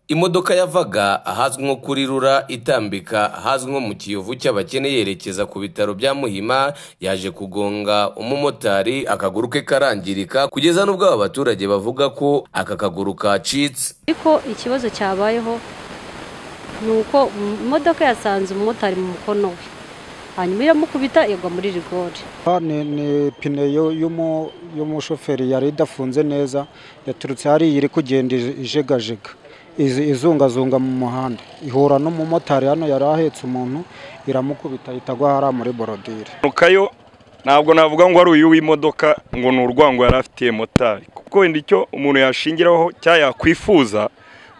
Imodoka yavaga ahazwi nko kuri rura itambika ahazwi nko mu kiyovu cy'abakene yerekeza ku bitaro bya Muhima yaje kugonga umumotari akaguru ke karangirika kugeza n'ubwo aba baturage bavuga ko aka kaguru kacitse ariko ikibazo cyabayeho ni uko imodoka yasanze umumotari mu mukono we hanyuma iramukubita igwa muri rigori ni ni pine yo- y'umu- y'umushoferi yari idafunze neza yaturutse hariya iri kugenda ije- ijegajega izi- izungazunga mu muhanda ihura n'umumotari hano yari ahetse umuntu iramukubita ahita agwa hariya muri borodire impanukayo ntabwo navuga ngo ari uyu w'imodoka ngo ni urwango yari afitiye motari kuko wenda icyo umuntu yashingiraho cyangwa yakwifuza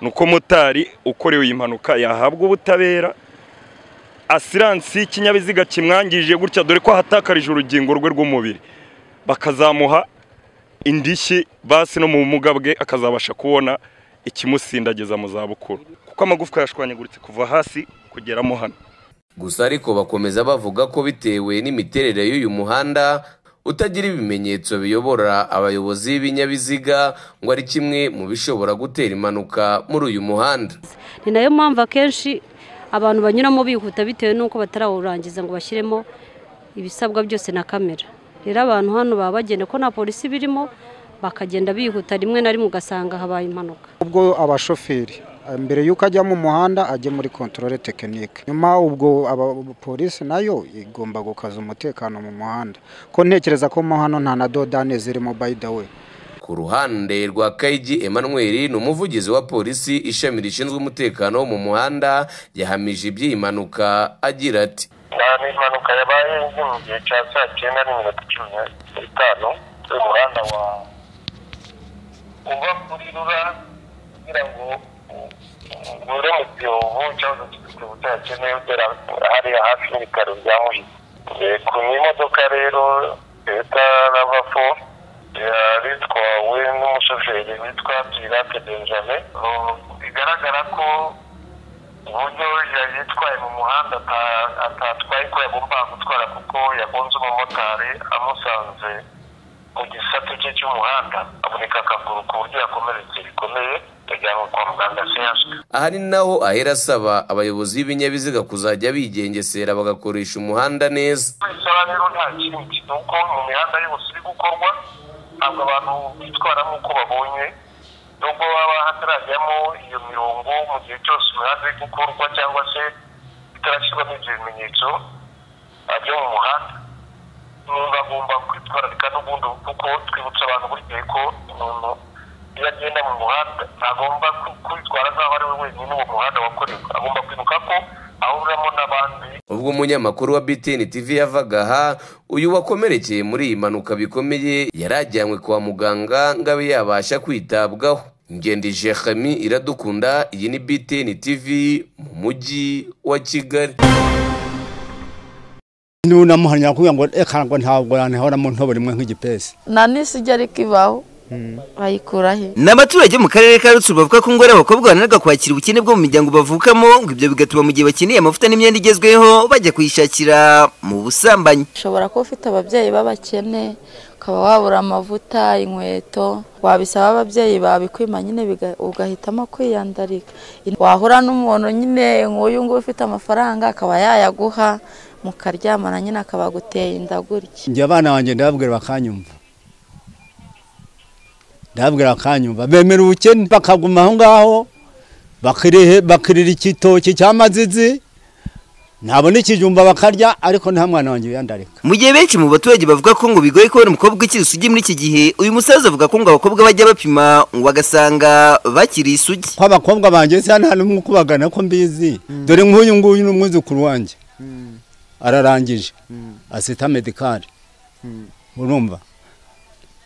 ni uko motari ukorewe iyi mpanuka yahabwa ubutabera asiransi y'ikinyabiziga kimwangije gutya dore ko ahatakarije urugingo rwe rw'umubiri bakazamuha indishyi basi no mu bumuga bwe akazabasha kubona ikimusindagiza mu zabukuru kuko amagufwa yashwanyaguritse kuva hasi kugeramo hano gusa ariko bakomeza bavuga ko bitewe n'imiterere y'uyu muhanda utagira ibimenyetso biyobora abayobozi b'ibinyabiziga ngo ari kimwe mu bishobora gutera impanuka muri uyu muhanda ni nayo mpamvu akenshi abantu banyuramo bihuta bitewe n'uko batarawurangiza ngo bashyiremo ibisabwa byose na kamera rero abantu hano baba bagenda ko nta polisi birimo bakagenda bihuta rimwe na rimwe ugasanga habaye impanuka ubwo abashoferi eh, mbere y'uko ajya mu muhanda ajye muri kontorore tekinike nyuma ubwo aba- polisi nayo igomba gukaza umutekano mu muhanda ko ntekereza ko mo hano nta na dodane zirimo by the way ku ruhande rwa kayigi emmanuel ni umuvugizi wa polisi ishami rishinzwe umutekano wo mu muhanda yahamije iby'iyi mpanuka agira ati ni impanuka yabaye iri mu gihe cya saa cyenda n'iminota cumi n'itanu mu muhanda wa uva kuri rura kugira ngo u- ugure mu kiyovu cyangwa se ku saa cyenda ugera hariya hafi y'ibitaro bya muhima Eh, ku imodoka rero leta rava fo yari itwawe n'umushoferi witwa pirate benjamin Oh, bigaragara ko uburyo yari yitwaye mu muhanda ata- atatwaye ko yagombaga gutwara kuko yagonze umumotari amusanze mu gisate cye cy'umuhanda amunika akaguru ku buryo yakomeretse bikomeye yajyanwe kwa muganga siyansi aha ni naho ahera asaba abayobozi b'ibinyabiziga kuzajya bigengesera bagakoresha umuhanda neza isaha rero nta kindi ni uko mu mihanda yose iri gukorwa ntabwo abantu bitwara nk'uko babonye nubwo baba hatarajyamo iyo mirongo mu gihe cyose imihanda iri gukorwa cyangwa se itarashyirwamo ibyo bimenyetso ajya mu muhanda umuntu agomba kwitwararika n'ubundi kuko twibutsa abantu buri gihe ko umuntu iyo agenda mu muhanda agomba kwi- kwitwara nk'aho ari we wenyine uwo muhanda wakorewe agomba kwibuka ko ahuramo n'abandi ubwo umunyamakuru wa btn tv yavaga aha uyu wakomerekeye muri iyi mpanuka bikomeye yari ajyanywe kwa muganga ngo abe yabasha kwitabwaho ngendi jeremi iradukunda iyi ni btn tv mu mujyi wa kigali nunamahano yakubwira ngo reka ngo ntabwo yantahoramo ntoborimwe nk'igipesi nta n'isiga ariko ibaho bayikura he ni abaturage bo mu karere ka rutsiro bavuga ko ngo ari abakobwa bananirwa kwakira ubukene bwo mu miryango bavukamo ngo ibyo bigatuma mu gihe bakeneye amavuta n'imyenda igezweho bajya kuyishakira mu busambanyi ushobora kuba ufite ababyeyi b'abakene ukaba wabura amavuta inkweto wabisaba ababyeyi babikwima nyine biga- ugahitamo kwiyandarika wahura n'umuntu nyine nk'uyu nguyu ufite amafaranga akaba yayaguha mukaryamana nyine akaba aguteye inda gutya njye abana banjye ndababwira bakanyumva ndababwira bakanyumva bemera ubukene bakaguma aho ngaho bakirihe- bakirira igitoki cy'amazizi ntabona ikijumba bakarya ariko nta mwana wanjye wiyandarika mu gihe benshi mu baturage bavuga ko ngo bigoye kubona umukobwa ukiri isugi muri iki gihe uyu musaza avuga ko ngo abakobwa bajya bapima ngo bagasanga bakiri isugi ko abakobwa banjye siya nta n'umwe ukubagana ko mbizi dore nk'uyu nguyu ni umwuzukuru wanjye ararangije asita medikari urumva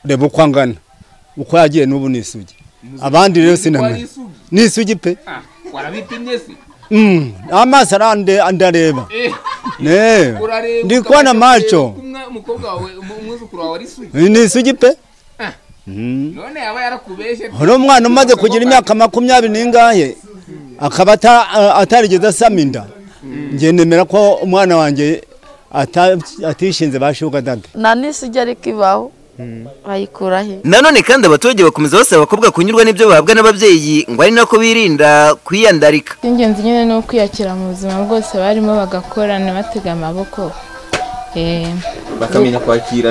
reba uko angana uko yagiye n'ubu ni isugi abandi rero sinamenya ni isugi pe warabipimye se Mm, amaso arande andareba ne urareba ndi ukabasha kubona kureba macho uko umwa- umukobwa wawe umu- umwuzukuru wawe ari sugi ni isugi pe Ah. Mm. none yaba yarakubeshe uriya mwana umaze kugira imyaka makumyabiri n'ingahe akaba ata- a- atarigeze asama inda njye nemera ko umwana wanjye ata- atishinze ba shuga dada nta n'isiga ariko ibaho bayikura he nanone kandi abaturage bakomeza basaba abakobwa kunyurwa n'ibyo bahabwa n'ababyeyi ngo ari nako birinda kwiyandarika icy'ingenzi nyine ni ukwiyakira mu buzima bwose barimo bagakora ntibatege amaboko Eh, bakamenya kwakira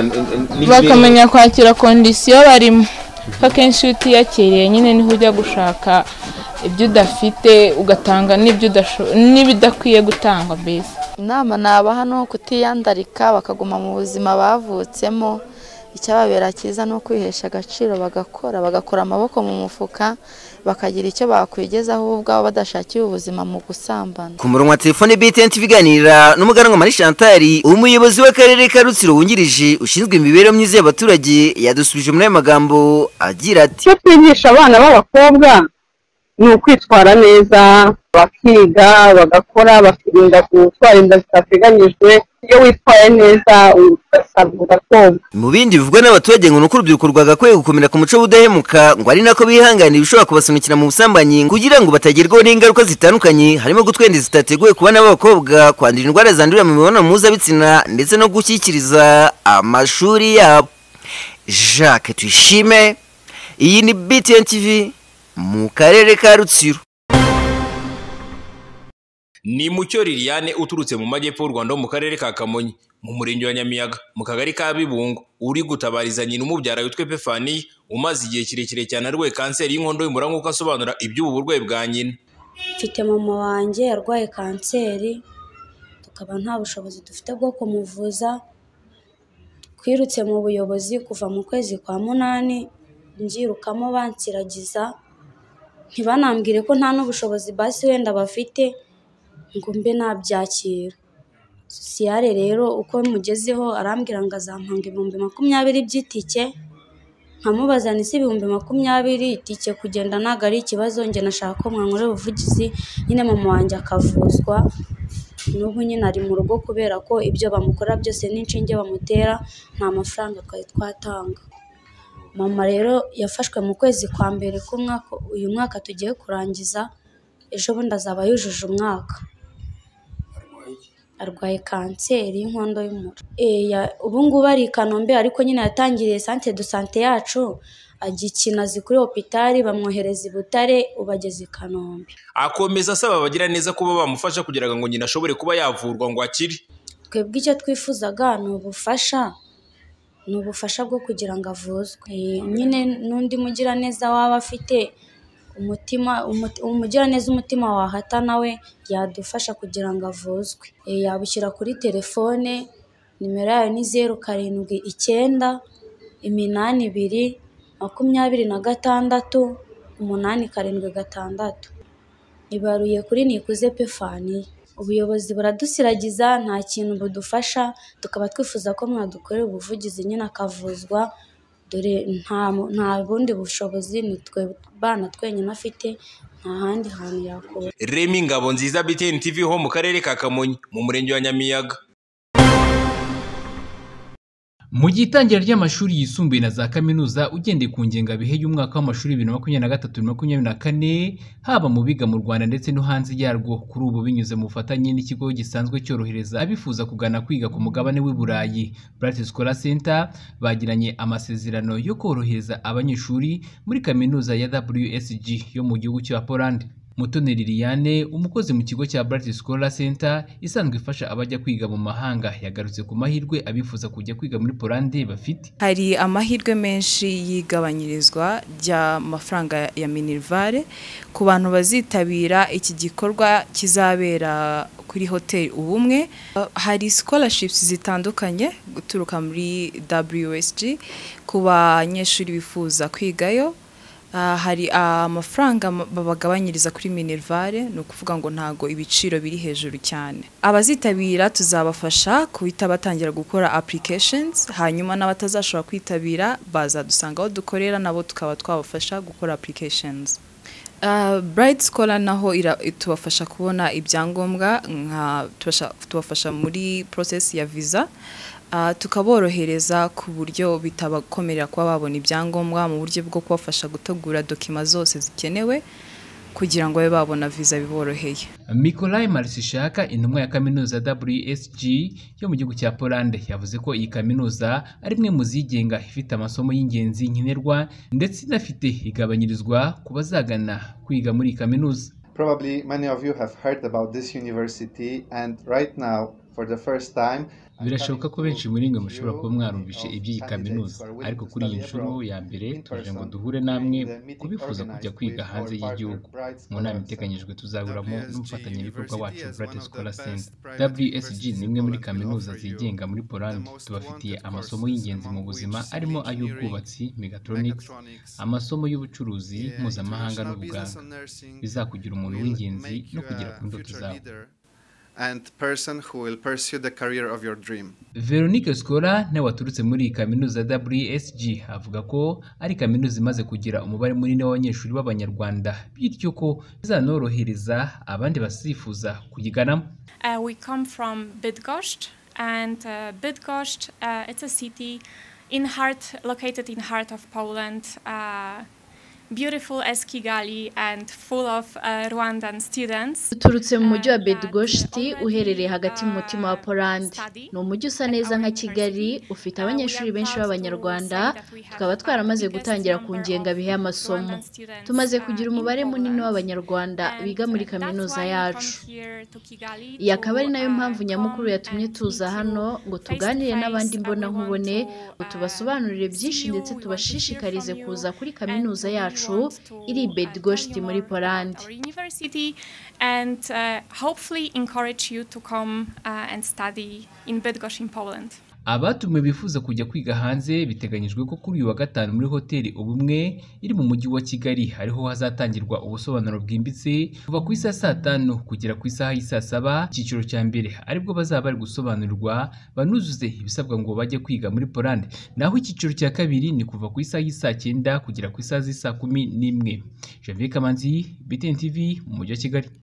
bakamenya kwakira kondisiyo barimo kuko akenshi iyo utiyakiriye nyine niho ujya gushaka ibyo udafite ugatanga n'ibyo udasho- n'ibidakwiye gutangwa mbese inama nabaha ni ukutiyandarika bakaguma mu buzima bavutsemo icyababera cyiza ni ukwihesha agaciro bagakora bagakora amaboko mu mufuka bakagira icyo bakwigezaho bo ubwabo badashakiye ubuzima mu gusambana ku murongo wa telefone btn ibiganira n'umuganwa mari shantari umuyobozi w'akarere ka rutsiro wungirije ushinzwe imibereho myiza y'abaturage yadusubije muri aya magambo agira ati icyo twigisha abana b'abakobwa ni ukwitwara neza bakiga bagakora bakirinda gutwara inda zitateganyijwe iyo witwaye neza ugasabwa ugakobwa mu bindi bivugwa n'abaturage ngo ni uko urubyiruko rwagakwiye gukomera ku muco w'ubudahemuka ngo ari nako bihanganira ibishobora kubasunikira mu busambanyi kugira ngo batagerwaho n'ingaruka zitandukanye harimo gutwenda zitateguwe ku bana b'abakobwa kwandura indwara zandurira mu mibonano mpuzabitsina ndetse no gushyikiriza amashuri yabo jacques tuyishime iyi ni btn tv mu karere ka rutsiro ni mucyo liliane uturutse mu majyepfo y'u rwanda ho mu karere ka kamonyi mu murenge wa nyamiyaga mu kagari ka bibungo uri gutabariza nyina umubyara witwa epefaniya umaze igihe kirekire cyane arwaye kanseri y'inkondo y'umura nk'uko asobanura iby'ubu burwayi bwa nyina mfite mama wanjye arwaye kanseri tukaba nta bushobozi dufite bwo kumuvuza twirutse mu buyobozi kuva mu kwezi kwa munani nbyirukamo bansiragiza ntibanambwire ko nta n'ubushobozi basi wenda bafite ngo mbe nabyakira sosiyare rero uko mugezeho arambwira ngo azampanga ibihumbi makumyabiri by'itike nkamubaza ni si ibihumbi makumyabiri itike kugenda ntabwo ari ikibazo njye nashaka ko mwankorera ubuvugizi nyine mama wanjye akavuzwa n'ubu nyine ari mu rugo kubera ko ibyo bamukora byose n'inshinge bamutera nta mafaranga twari twatanga mama rero yafashwe mu kwezi kwa mbere k'umwaka uyu mwaka tugiye kurangiza ejo bundi azaba yujuje umwaka arwaye kanseri y'inkondo y'umura Eh, ya- ubu ngubu ari i kanombe ariko nyine yatangiriye santere do sante yacu ajya ikinazi kuri hopitari bamwohereza i butare ubu ageze i kanombe akomeza asaba abagira neza kuba bamufasha kugira ngo nyina ashobore kuba yavurwa ngo akire twebwe icyo twifuzaga ni ubufasha ni ubufasha bwo kugira ngo avuzwe Eh, nyine n'undi mugiraneza waba afite umutima umuti- umugiraneza umutima wahata nawe yadufasha kugira ngo avuzwe Eh, yabushyira kuri telefone nimero yayo ni zeru karindwi icyenda iminani ibiri makumyabiri na gatandatu umunani karindwi gatandatu ibaruye kuri nikuze pefani ubuyobozi buradusiragiza nta kintu budufasha tukaba twifuza ko mwadukorera ubuvugizi nyine akavuzwa dore nta mu- nta bundi bushobozi ni twe bana twenyine afite nta handi hantu yakura remi ngabo nziza btn tv ho mu karere ka kamonyi mu murenge wa nyamiyaga Mu gihe itangira ry'amashuri yisumbuye na za kaminuza ugendeye ku ngengabihe y'umwaka w'amashuri bibiri na makumyabiri na gatatu bibiri na makumyabiri na kane haba mu biga mu Rwanda ndetse no hanze yarwo kuri ubu binyuze mu bufatanye n'ikigo gisanzwe cyorohereza abifuza kugana kwiga ku mugabane w'i Burayi Bright Scholar Center bagiranye amasezerano yo korohereza abanyeshuri muri kaminuza ya WSG yo mu gihugu cya Poland Mutoni Liliane umukozi mu kigo cya Bright Scholar Center isanzwe ifasha abajya kwiga mu mahanga yagarutse ku mahirwe abifuza kujya kwiga muri Poland bafite hari amahirwe menshi y'igabanyirizwa ry'amafaranga ya minerivare ku bantu bazitabira iki gikorwa kizabera kuri hoteli ubumwe Uh, hari scholarships zitandukanye guturuka muri WSG ku banyeshuri bifuza kwigayo Uh, hari amafaranga ma- babagabanyiriza kuri minerivare ni ukuvuga ngo ntago ibiciro biri hejuru cyane abazitabira tuzabafasha guhita batangira gukora applications hanyuma n'abatazashobora kwitabira bazadusanga aho dukorera nabo tukaba twabafasha gukora applications Uh, Bright Scholar naho ira- tubafasha kubona ibyangombwa nka tubasha- tubafasha muri process ya visa Uh, tukaborohereza ku buryo bitabakomerera kuba babona ibyangombwa mu buryo bwo kubafasha gutegura dokima zose zikenewe kugira ngo babe babona viza biboroheye Mikolai Marishaka intumwa ya kaminuza WSG yo mu gihugu cya Poland yavuze ko iyi kaminuza ari imwe mu zigenga ifite amasomo y'ingenzi nkenerwa ndetse inafite igabanyirizwa ku bazagana kwiga muri iyi kaminuza Probably many of you have heard about this university, and right now, for the first time, birashoboka ko benshi muri mwe mushobora kuba mwarumvishe iby'iyi kaminuza ariko kuri iyi nshuro ya mbere tuje ngo duhure namwe ku bifuza kujya kwiga hanze y'igihugu mu nama iteganyijwe tuzahuramo n'umufatanyabikorwa wacu Bright Scholar Center WSG ni imwe muri kaminuza zigenga muri Poland tubafitiye amasomo y'ingenzi mu buzima arimo ay'ubwubatsi megatronics amasomo y'ubucuruzi mpuzamahanga n'ubuganga bizakugira umuntu w'ingenzi no kugera ku ndoto zawe and person who will pursue the career of your dream. Veronique Scola nawe waturutse muri iyi kaminuza WSG avuga ko ari kaminuza imaze kugira umubare munini w'abanyeshuri b'Abanyarwanda bityo ko bizanorohereza abandi basifuza kuyiganamo Uh, we come from Bydgoszcz, and uh, Bydgoszcz uh, it's a city in heart located in heart of Poland, uh, beautiful as Kigali and full of uh, Rwandan students. uturutse mu mujyi wa bedgoshti uherereye hagati mu mutima wa polandi ni umujyi usa neza nka kigali ufite abanyeshuri benshi b'abanyarwanda tukaba twaramaze gutangira ku ngengabihe y'amasomo tumaze kugira umubare munini w'abanyarwanda biga muri kaminuza yacu iyi akaba ari nayo mpamvu nyamukuru yatumye tuza hano ngo tuganire n'abandi imbonankubone ngo tubasobanurire byinshi ndetse tubashishikarize kuza kuri kaminuza yacu iri i bedgoshti muri polandi Our university, and uh, hopefully encourage you to come uh, and study in Bydgoszcz in Poland. Abatumiwe bifuza kujya kwiga hanze biteganyijwe ko kuri uyu wa gatanu muri hoteli ubumwe iri mu mujyi wa Kigali hariho hazatangirwa ubusobanuro bwimbitse kuva ku isaha saa tanu kugera ku isaha y'i saa saba icyiciro cya mbere aribwo bazaba bari gusobanurirwa banuzuze ibisabwa ngo bajye kwiga muri Poland naho icyiciro cya kabiri ni kuva ku isaha y'i saa cyenda kugera ku isaha z'i saa kumi n'imwe Janvier Kamanzi BTN TV mu mujyi wa Kigali